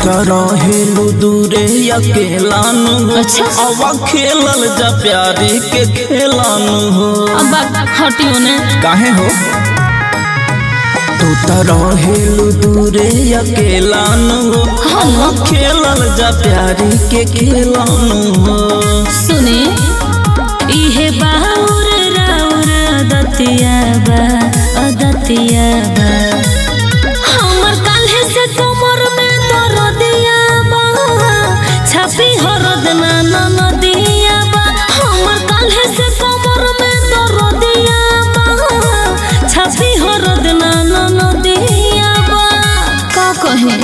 त रहेलू दूरे अकेला नु हो अच्छा। अब खेलल जा प्यारे के खेलानु हो अब बात हटियो ने काहे हो तू त रहेलू दूरे अकेला नु हो अब खेलल जा प्यारे के खेलानु हो सुने इहे बाउर राउर अदतिया बा अदतिया बा हमर काल्हे से कमर में दरदिया बा छापी हरद ना ना नदिया बा हमर काल्हे से कमर में दरदिया बा छापी हरद ना ना नदिया बा का कहे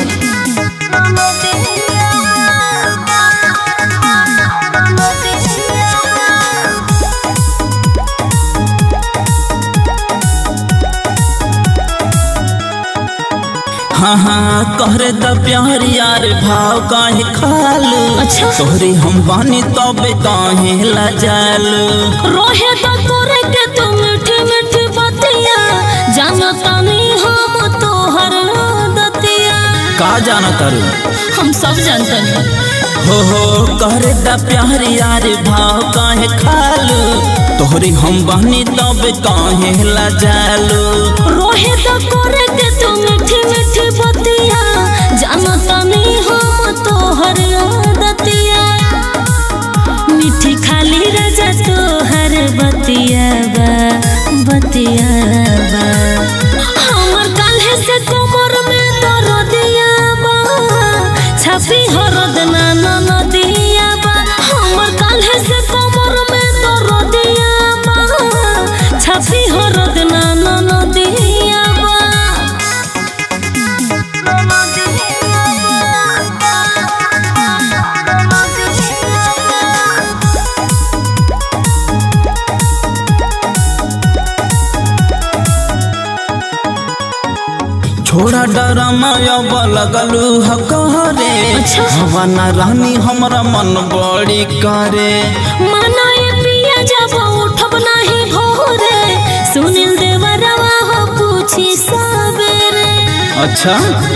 हाँ हाँ कहरे द प्यार यार भाव काहे खालू अच्छा। तोहरे हम बानी तबे काहे लजालू रोहे तो तोरे के तू मीठी मीठी बतिया जानता नहीं हम तोहर दतिया का जाना तारू हम सब जानते हैं हो हो कहरे द प्यार यार भाव काहे खालू तोहरे हम बानी तबे काहे लजालू रोहे तो तोरे के तू मीठी मीठी बतिया जानता नहीं हम तोहर दतिया मीठी खाली राजा तोहर बतिया बा बतिया बा हमर काल्हे से कमर में दरदिया बा छापी हरद ना ना नदिया बा हमर काल्हे से कमर में दरदिया बा छापी हरद ना ना नदिया बा छोड़ा डरमा अब लगलू हकरे अच्छा। हवा न रानी हमरा मन बड़ी करे मनाए पिया जब उठब नाही भोरे सुनील देवरवा हो पूछी सबेरे अच्छा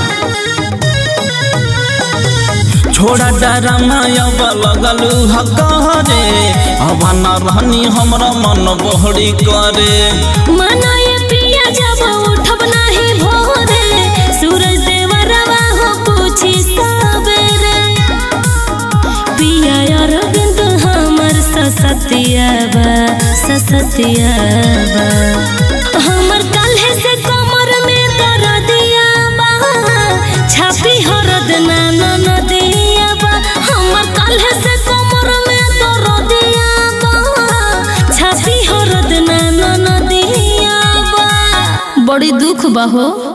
छोड़ा डरमा अब लगलू हकरे हवा न रानी हमरा मन बड़ी करे मनाए पिया जब उठब नाही भोरे सूरज देवरवा हो पूछी सबेरे पिया अरविंद हमर ससतिया बा ससतिया बा हमर काल्हे से कमर में दरदिया बा छापी हरद ना ना नदिया बा हमर काल्हे से कमर में दरदिया बा छापी हरद ना ना नदिया बा बड़ी दुख बा हो